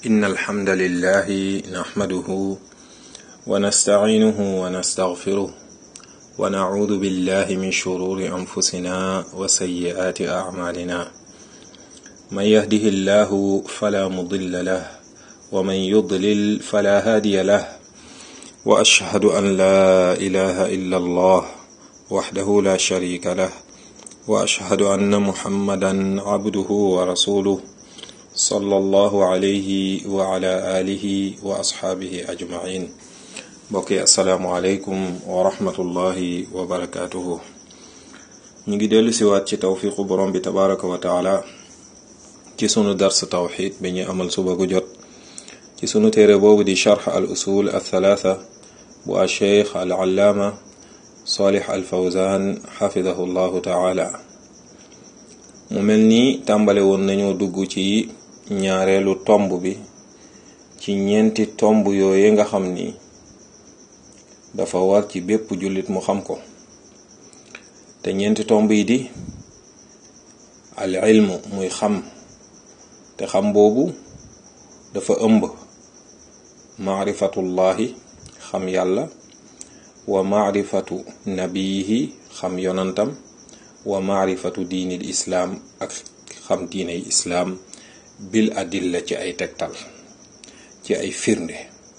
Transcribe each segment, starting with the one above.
إن الحمد لله نحمده ونستعينه ونستغفره ونعوذ بالله من شرور أنفسنا وسيئات أعمالنا من يهده الله فلا مضل له ومن يضلل فلا هادي له وأشهد أن لا إله إلا الله وحده لا شريك له وأشهد أن محمدا عبده ورسوله صلى الله عليه وعلى آله وأصحابه أجمعين mbokki asalaamualeykum wa rahmatullahi wa barakaatuhu ñu ngi dellu siwaat ci tawfiqu borom bi tabaraka wa taala ci sunu dars tawxid bi ñu amal suba gu jot ci sunu téere boobu di charx al usul al thalaatha bu al cheikh al allaama salih al fawzan xafidahu llahu taala mu mel ni tàmbale woon nañoo dugg ci ñaareelu tomb bi ci ñeenti tomb yooye nga xam ni dafa war ci bépp jullit mu xam ko te ñeenti tomb yi di al ilmu muy xam te xam boobu dafa ëmb maarifatullahi xam yàlla wa maarifatu nabiyihi xam yonantam wa maarifatu diinil islaam ak xam diiney islaam bil adilla ci ay tegtal ci ay firnde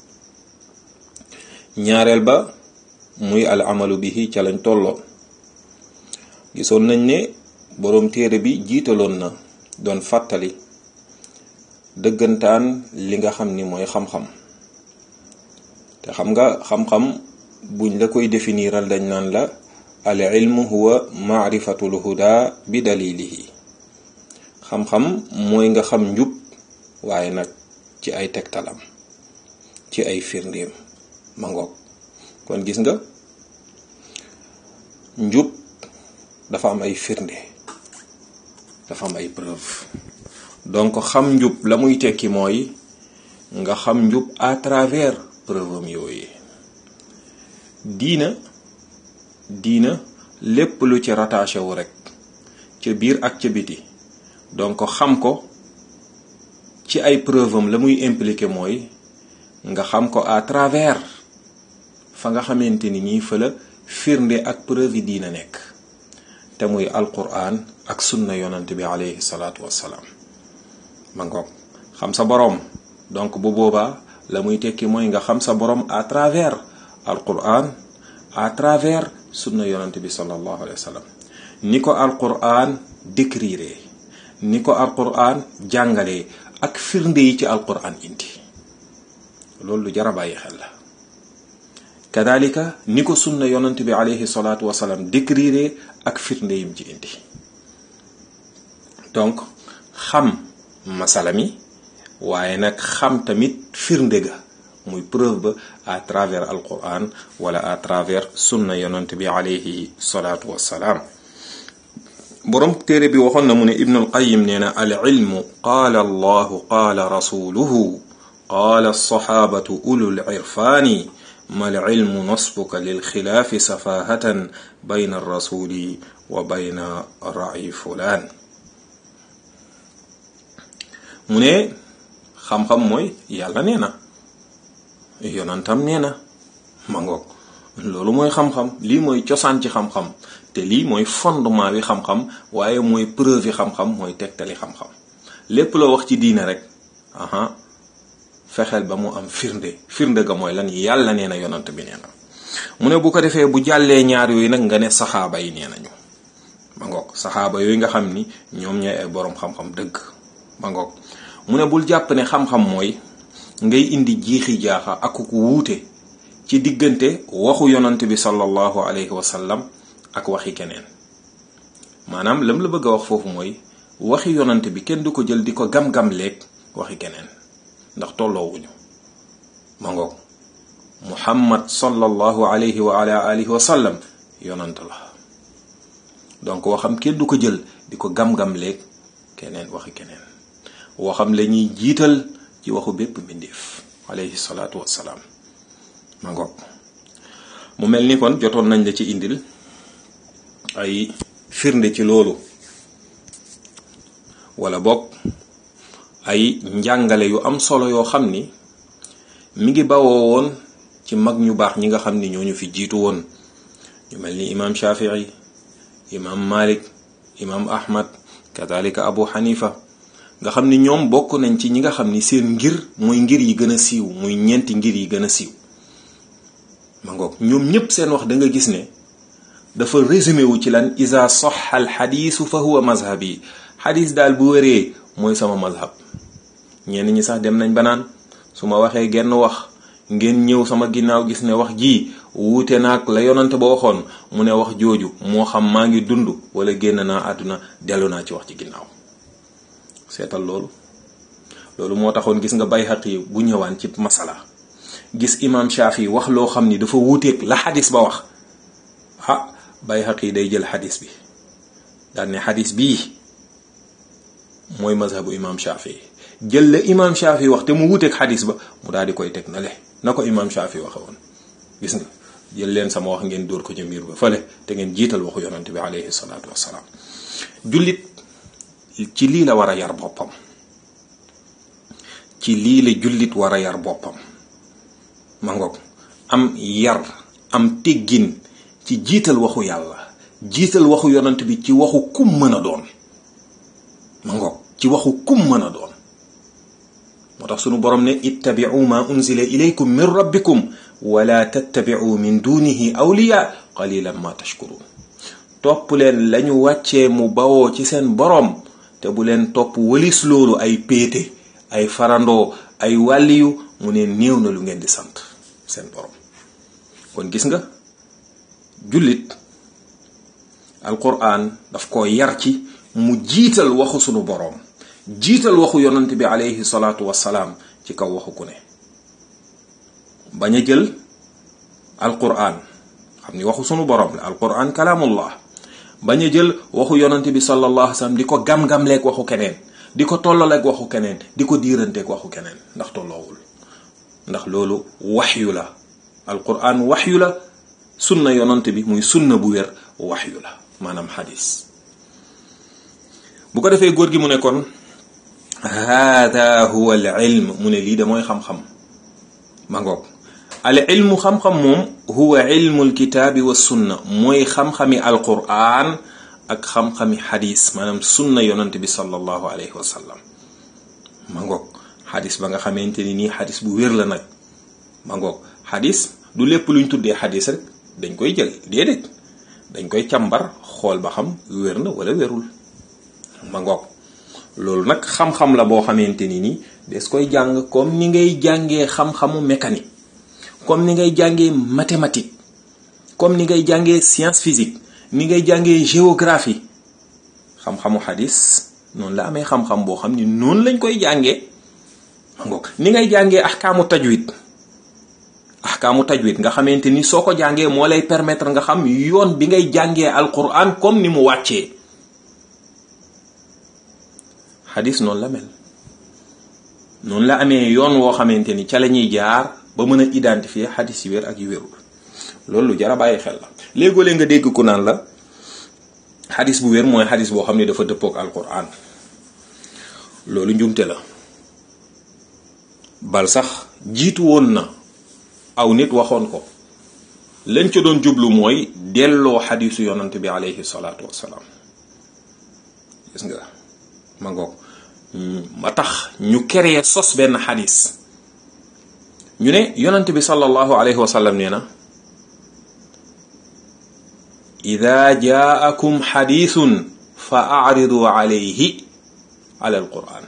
ñaareel ba muy al amalu bihi ca lañ tolloo gisoon nañ ne boroom téere bi jiitaloon na doon fàttali dëggantaan li nga xam ni mooy xam-xam te xam nga xam-xam buñ la koy définiral dañ naan la al ilmu huwa maarifatul huda bi dalilihi xam-xam mooy nga xam njub waaye nag ci ay tegtalam ci ay firndeem ma ngoog kon gis nga njub dafa am ay firnde dafa am ay preuve donc xam njub la muy tekki mooy nga xam njub à travers preuve am yooyu diina diina lépp lu ci rattaché wu rek ca biir ak ca biti donc xam ko ci ay preuve am la muy impliqué mooy nga xam ko à travers fa nga xamante ni ñii fa la firnde ak preuve yi diina nekk te muy alquran ak sunna yonante bi alayhi salaatu wassalaam ma ngoog xam sa boroom donc bu boobaa la muy tekki mooy nga xam sa boroom à travers alquran à travers sunna yonante bi sallallahu alayhi wa sallam ni ko alquran décrire ni ko alquran jàngalee ak firnde yi ci alquran indi loolu lu jar a bàyyi xel la kadalika ni ko sunna yonant bi alayhi salaatu wasalaam décrire ak firnde yim ci indi donc xam masala mi waaye nag xam tamit firnde ga muy preuve ba à travers alquran wala à travers sunna yonant bi alayhi salaatu wasalaam boroom téere bi waxoon na mu ne ibnul qayim nee na al ilmu qaala allahu qaala rasuluhu qaala alsaxaabatu ulul irfaani mal ilmu nasbuka lil xilaafi safaahatan bayna rasuli wa bayna ra'i fulaan mu ne xam-xam mooy yàlla nee na yonantam nee na ma ngoog loolu mooy xam-xam lii mooy cosaan ci xam-xam te lii mooy fondement bi xam-xam waaye mooy preuve yi xam-xam mooy tegtali xam-xam lépp loo wax ci diine rek aha fexeel ba mu am firnde firnde ga mooy lan yàlla nee na yonant bi nee na mu ne bu ko defee bu jàllee ñaar yooyu nag nga ne saxaaba yi nee nañu ma ngoog saxaaba yooyu nga xam ni ñoom ñooy ay boroom xam-xam dëgg ma ngoog mu ne bul jàpp ne xam-xam mooy ngay indi jiixi jaaxa ak ku wuute ci diggante waxu yonant bi sallallahu alayhi wa sallam ak waxi keneen maanaam lam la bëgg a wax foofu mooy waxi yonant bi kenn du ko jël di ko gam-gam leeg waxi keneen ndax tolloowuñu ma ngoog muhammad sallallahu alayhi wa ala alihi wa sallam yonant la donc waxam kenn du ko jël di ko gam-gam leeg keneen waxi keneen waxam la ñuy jiital ci waxu bépp mbindeef alayhi salaatu wassalaam ma ngoog mu mel ni kon jotoon nañ la ci indil ay firnde ci loolu wala bokk ay njàngale yu am solo yoo xam ni mi ngi bawoo woon ci mag ñu baax ñi nga xam ni ñooñu fi jiitu woon ñu mel ni imaam Shafii imaam Malik imaam Ahmad kadalika Abu Hanifa nga xam ni ñoom bokk nañ ci ñi nga xam ni seen ngir mooy ngir yi gën a siiw muy ñeenti ngir yi gën a siiw ma ngoog ñoom ñépp seen wax da nga gis ne dafa résumé wu ci lan isa soxa al xadiisu fa huwa mazhab yi xadis daal bu wéree mooy sama mazhab ñenn ñi sax dem nañ ba naan su ma waxee genn wax ngeen ñëw sama ginnaaw gis ne wax ji wuute naag la yonante ba waxoon mu ne wax jooju moo xam maa ngi dund wala génn naa àdduna dellu naa ci wax ci ginnaaw seetal loolu loolu moo taxoon gis nga Bayhaqi bu ñëwaan ci masala gis imam Shafi wax loo xam ni dafa wuuteeg la xadis ba wax ah Bayhaqi day jël xadis bi daal ne xadis bii mooy mazhabu imam Shafi jël la imam Shafi wax te mu wuuteeg xadis ba mu daal di koy teg na le na ko imam Shafi waxe woon gis nga jël leen sama wax ngeen dóor ko ca miir ba fële te ngeen jiital waxu yonante bi alayhi salaatu wassalaam jullit ci lii la war a yar boppam ci lii la jullit war a yar boppam ma ngoog am yar am teggin ci jiital waxu yàlla jiital waxu yonant bi ci waxu kum mën a doon ma ngoog ci waxu kum mën a doon moo tax sunu borom ne ittabi'u ma unzila ilaykum min rabbikum wala tattabi'u min dunihi awliya qalilan ma tashkurun topp leen lañu wàccee mu bawoo ci seen boroom te bu leen topp walis loolu ay péete ay farandoo ay wàlliyu mu ne néew na lu ngeen di sant seen borom kon gis nga jullit alquran daf ko yar ci mu jiital waxu sunu boroom jiital waxu yonant bi alayhi salaatu wassalaam ci kaw waxu ku ne bañ a jël alquran xam ni waxu sunu boroom la alquran kalaamullah bañ a jël waxu yonant bi sallallahu alayhi wa sallam di ko gam-gamleeg waxu keneen di ko tollaleeg waxu keneen di ko diiranteeg waxu keneen ndax tolloowul ndax loolu waxyu la alquran waxyu la sunna yonant bi muy sunna bu wér waxyu la maanaam xadis bu ko defee góor gi mu ne kon hada huwa al ilm mu ne lii de mooy xam-xam ma ngoog al ilmu xam-xam moom huwa ilmu alkitaabi wa sunna mooy xam-xami alquran ak xam-xami xadis maanaam sunna yonant bi sallallahu alayhi wa sallam ma ngoog xadis ba nga xamante ni nii xadis bu wér la nag ma ngoog xadis du lépp luñ tuddee xadis rek dañ koy jël déedéet dañ koy càmbar xool ba xam wér na wala wérul ma ngoog loolu nag xam-xam la boo xamante ni nii des koy jàng comme ni ngay jàngee xam-xamu mécanique comme ni ngay jàngee mathématique comme ni ngay jàngee science physique ni ngay jàngee géographie xam-xamu xadis noonu la amee xam-xam boo xam ni noonu lañ koy jàngee ma ngoog ni ngay jàngee ahkaamu tajwid ahkaamu tajwid nga xamante ni soo ko jàngee moo lay permettre nga xam yoon bi ngay jàngee alquran comme ni mu wàccee xadis noonu la mel noonu la amee yoon woo xamante ni ca la ñuy jaar ba mën a identifier xadis yi wér ak yu wérul loolu lu jar a bàyyi xel la léegoo-lee nga dégg ku naan la xadis bu wér mooy xadis boo xam ne dafa dëppook alquran loolu njumte la bal sax jiitu woon na aw nit waxoon ko lañ ca doon jublu mooy delloo xadisu yonant bi alayhi salaatu wassalaam gis nga ma ngoog ma tax ñu créé sos benn xadis ñu ne yonant bi sallallahu alayhi wa sallam nee na ida jaakum xadisun fa acridu alayhi ala alquran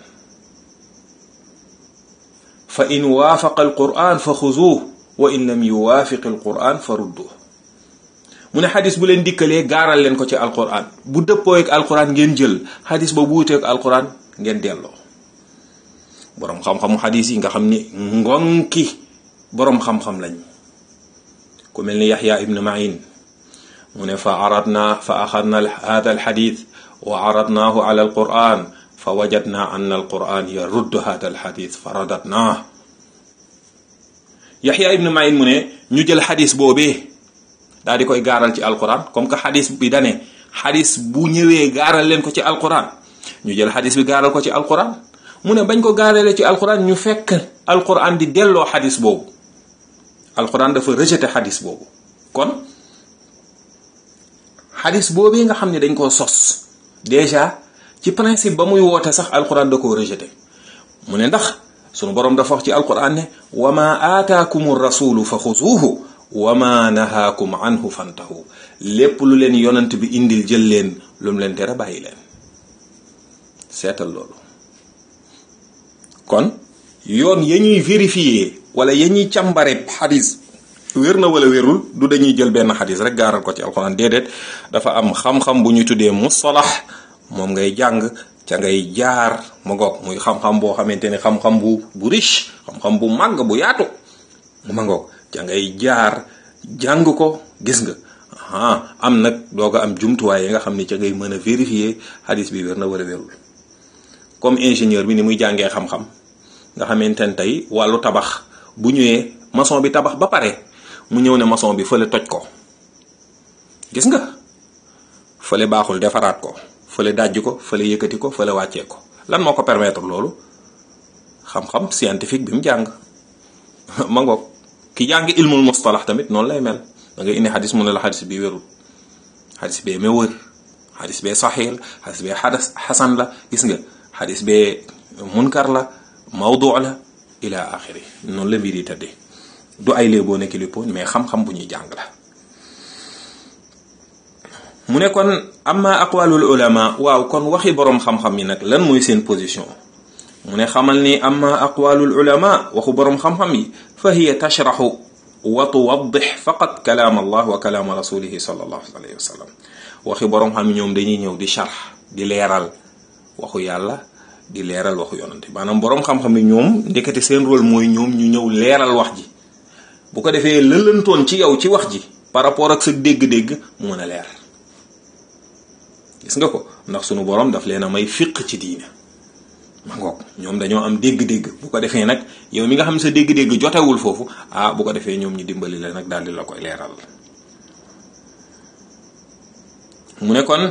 fa in waafaqa alquran fa xuzuuh wa in lam yuwaafiq alquran fa rudduh mu ne xadis bu leen dikkalee gaaral leen ko ci alquran bu dëppoo ak alquran ngeen jël xadis ba bu wuteek alquran ngeen delloo boroom xam-xamu xadis yi nga xam ni ngonki boroom xam-xam lañ ku mel ni yaxya ibn ma'in mu ne fa aradna fa axadna hada alxadis wa aradnaahu ala alquran fa wajadna anna alquran yaruddu hada alxadis fa radatnaa yaxya ibn ma'in mu ne ñu jël xadis boobee daal di koy gaaral ci alquran comme que xadis bi dane xadis bu ñëwee gaaral leen ko ci alquran ñu jël xadis bi gaaral ko ci alquran mu ne bañ ko gaareele ci alquran ñu fekk alquran di delloo xadis boobu alquran dafa rejeté xadis boobu kon xadis boobu nga xam ne dañ koo sos déjà ci principe ba muy woote sax alquran da koo rejeté mu ne ndax sunu boroom dafa wax ci alquran ne wa ma aataakum rasulu fa xuzuuhu wa ma nahaakum anhu fantahu lépp lu leen yonant bi indil jël leen lu mu leen tere bàyyi leen seetal loolu kon yoon ya ñuy vérifier wala ya ñuy càmbare xadis wér na wala wérul du dañuy jël benn xadis rek gaaral ko ci alxuraan déedéet dafa am xam-xam bu ñu tuddee mustalax moom ngay jàng ca ngay jaar ma ngoog muy xam-xam boo xamante ne xam-xam bu bu riche xam-xam bu màgg bu yaatu ma ngoog ca ngay jaar jàng ko gis nga ah am nag doo ko am jumtuwaay yi nga xam ne ca ngay mën a vérifier xadis bi wér na wala wérul comme ingénieur bi ni muy jàngee xam-xam nga xamante ne tey wàllu tabax bu ñëwee maçon bi tabax ba pare mu ñëw ne maçon bi fële toj ko gis nga fële baaxul defaraat ko fële dajj ko fële yëkkati ko fële wàccee ko lan moo ko permettre loolu xam-xam scientifique bi mu jàng ma ngoog ki jàng ilmul mustalax tamit noonu lay mel da ngay indi xadis mu ne la xadis bi wérul xadis bee ma wër xadis bee saxiix la xadis bee xadas xasan la gis nga xadis bee munkar la mawdu la ila axiri noonu la mbir yi tëddee du ay léeboo nekk lippoon mais xam-xam bu ñuy jàng la mu ne kon amma aqwalul ulama waaw kon waxi boroom xam-xam yi nag lan mooy seen position mu ne xamal ni amma aqwalul ulama waxu boroom xam-xam yi fa hiya tashraxu wa tuwaddix faqat kalaam allah wa kalaama rasulihi sallallahu alayhi wa sallam waxi boroom xam ñoom dañuy ñëw di sharx di leeral waxu yàlla di leeral waxu yonante maanaam boroom xam-xam yi ñoom ndekete seen rôle mooy ñoom ñu ñëw leeral wax ji bu ko defee lëlantoon ci yow ci wax ji par rapport ak sa dégg-dégg mu mën a leer gis nga ko ndax sunu borom daf leen a may fiq ci diine ma ngoog ñoom dañoo am dégg-dégg bu ko defee nag yow mi nga xam sa dégg-dégg jotewul foofu ah bu ko defee ñoom ñu dimbali la nag daal di la koy leeral mu ne kon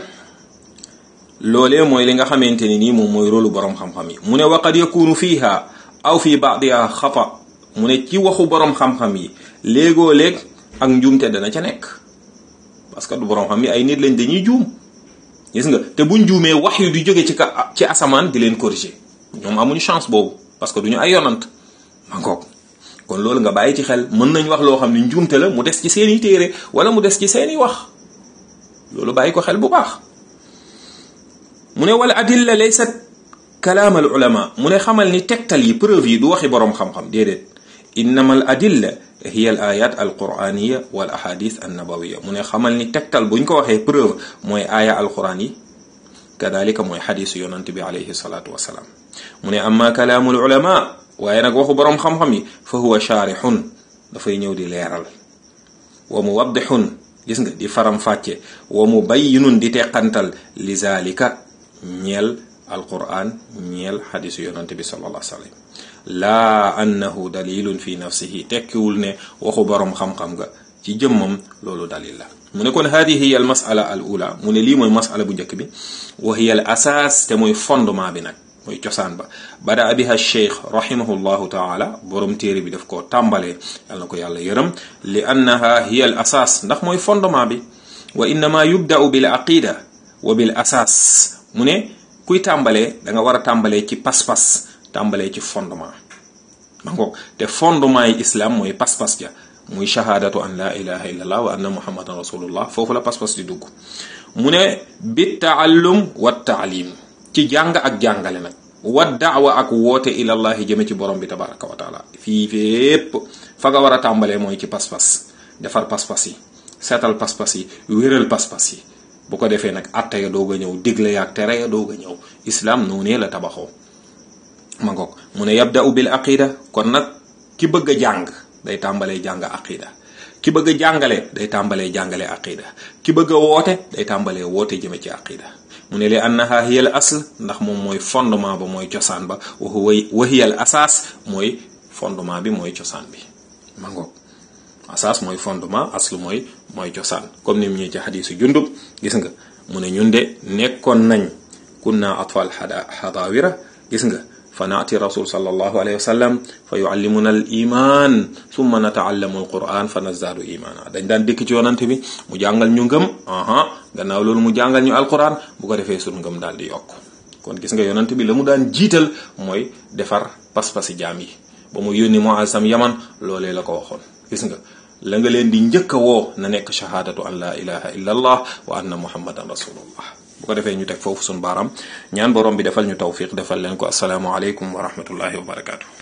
loolee mooy li nga xamante ni nii moom mooy rôlu borom xam-xam yi mu ne waqad yakunu fiiha aw fi baadiha xata mu ne ci waxu borom xam-xam yi léegoo léeg ak njuumte dana ca nekk parce que du borom xam yi ay nit lañ dañuy juum gis nga te buñ juumee wax yu di jóge ci ka ci asamaan di leen corriger ñoom amuñu chance boobu parce que duñu ay yonant ma ngoog kon loolu nga bàyyi ci xel mën nañ wax loo xam ne njuumte la mu des ci seeni téere wala mu des ci seeni wax loolu bàyyi ko xel bu baax mu ne wala adilla laysat kalaam al ulama mu ne xamal ni tegtal yi preuve yi du waxi boroom xam-xam déedéet innama al adilla hiya al ayat al quraniya wal ahadith an nabawiya mu ne xamal ni tegtal buñ ko waxee preuve mooy aaya al quran yi kadalika mooy xadisu yonante bi alayhi salatu wasalaam mu ne amma kalaamul ulama waaye nag waxu boroom xam-xam yi fa huwa shaarixun dafay ñëw di leeral wa muwaddixun gis nga di faram fàcce wa mubayyinun di teqantal li zalika ñeel alquran ñeel xadisu yonante bi sallallahu alayhi wa sallam laa annahu dalilun fi nafsihi tekkiwul ne waxu boroom xam-xam nga ci jëmmam loolu dalil la mu ne kon hadihi hiya al masala al ula mu ne lii mooy masala bu njëkk bi wa hiya al asaas te mooy fondement bi nag mooy cosaan ba bada biha cheikh rahimahullahu taala borom téere bi daf ko tàmbalee yal na ko yàlla yërëm li annaha hiya al asaas ndax mooy fondement bi wa innama yubda'u bil aqida wa bil asaas mu ne kuy tàmbalee da nga war a tàmbalee ci pas-pas tàmbalee ci fondement ma ngoog te fondement yi islam mooy pas-pas ja muy shahadatu an la ilaha illallah wa anna muhammadan rasulullah foofu la pas-pas di dugg mu ne bi taallum wa taalim ci jàng ak jàngale nag wa daawa ak woote ilallahi jëme ci borom bi tabaraka wa taala fii fépp fa nga war a tàmbalee mooy ci pas-pas defar pas-pas yi seetal pas-pas yi wéral pas-pas yi bu ko defee nag atte ya doog a ñëw digle yaag tere ya doog a ñëw islam noonee la tabaxoo ma ngoog mu ne yabda'u bil aqida kon nag ki bëgg a jàng day tàmbalee jàng aqida ki bëgg a jàngale day tàmbalee jàngale aqida ki bëgg a woote day tàmbalee woote jëme ci aqida mu ne li annaha hiya al asl ndax moom mooy fondement ba mooy cosaan ba wa huwa wa hiya al asaas mooy fondement bi mooy cosaan bi ma ngoog asaas mooy fondement aslu mooy mooy cosaan comme ni mu ñëw ci xadiisu jundub gis nga mu ne ñun de nekkoon nañ kunna atfal xada xadaawira gis nga fa naati rasul sallallahu alayhi wa sallam fa yuallimuna al iman summa nataallamu al quran fa nazdaadu imana dañ daan dikk ci yonante bi mu jàngal ñu ngëm aha gannaaw loolu mu jàngal ñu alquran bu ko defee sunu ngëm daal di yokk kon gis nga yonante bi la mu daan jiital mooy defar pas-pasi jaam yi ba mu yónni Muaz sam yaman loolee la ko waxoon gis nga la nga leen di njëkk a woo na nekk shahaadatu an la ilaha illa allah wa anna muhammadan rasulullah bu ko defee ñu teg foofu suñu baaraam ñaan borom bi defal ñu tawfiq defal leen ko asalaamu aleykum wa rahmatullahi wa barakaatu.